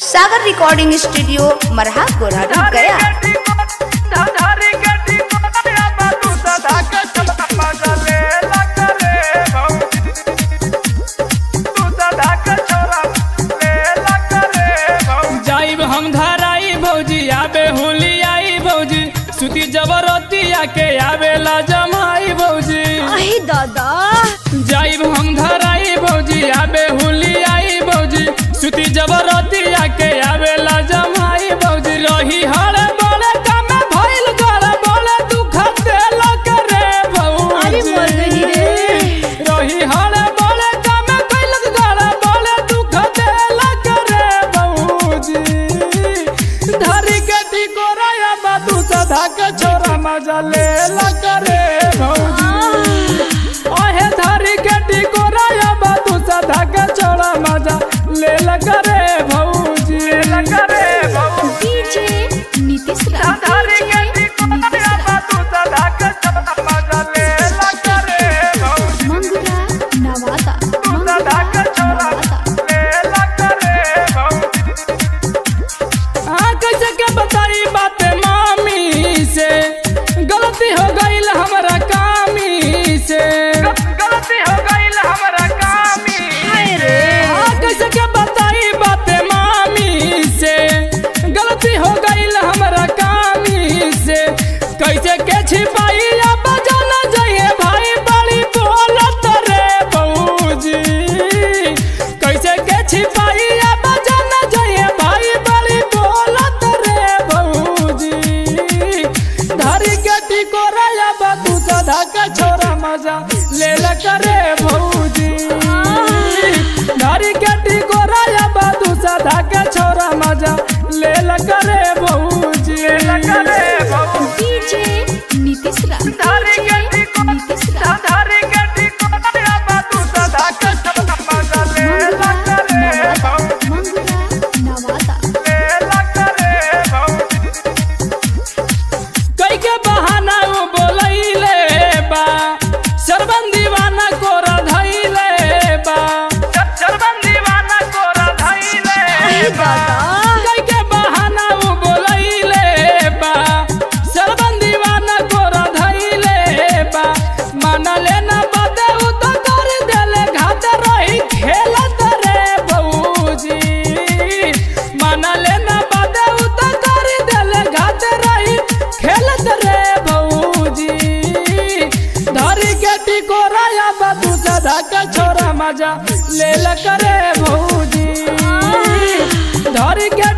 सागर recording studio मरहा गोरहा गया जाइब हम धराई भौजी आबे होली आई भौजी सुती जबरतिया के आवेला जमाई भौजी अही दादा जाइब हम धराई भौजी आबे होली आई भौजी सुती जबरतिया के आवेला जमाई भौजी रही हर बड़े काम भइल कर बड़े दुख देल करे अरे भौजी मर गई रे। रही हर बड़े काम कइल कर बड़े दुख देल करे भौजी धरी के टिकोराया बादू सधा के छोरा मजा ले करे भौजी ओहे धरी के टिकोराया बादू सधा के छोरा मजा ले करे भौजी ले करे भौजी डीजे नीतीश राज धरी के टिकोराया बादू सधा के छोरा मजा ले करे भौजी मंगुरा नवादा सधा के छोरा ले करे भौजी हाँ कैसे के बताई बात मामी से गलती हो गई हमारा कामी से गलती हो गई हमारा कामी रे हाँ कैसे के बताई बात मामी से गलती हो गई हमारा कामी से कैसे के छिपाई अब जाना जाइए भाई बड़ी बोलत रे बऊजी कैसे के छिपाई अब जाना जाइए भाई बड़ी बोलत रे बऊजी धरी के टिकोरा बाबू सदा के छोरा मजा ले ल करे भौजी धरी के टिकोरा बाबू सदा के छोरा मजा ले ल करे भौजी ले ल करे भौजी डीजे नीतीश राज धरी के टिकोरा नीतीश राज धरी के टिकोरा बाबू सदा के छोरा मजा ले ल करे भौजी मंगुरा नवादा ले ल करे भौजी कई के बहाना उ बोलैले बा सरबन दीवाना कोरा धैले बा सरबन दीवाना कोरा धैले बा कई के बहाना उ बोलैले बा सरबन दीवाना कोरा धैले बा माना लेना बाते उ तो कर देले घात रही खेलत रे बऊजी माना लेना बाते उ तो कर देले घात रही खेलत रे भौजी धरी के टिकोराया बाबू सदा के छोरा मजा ले ल करे भौजी धरी के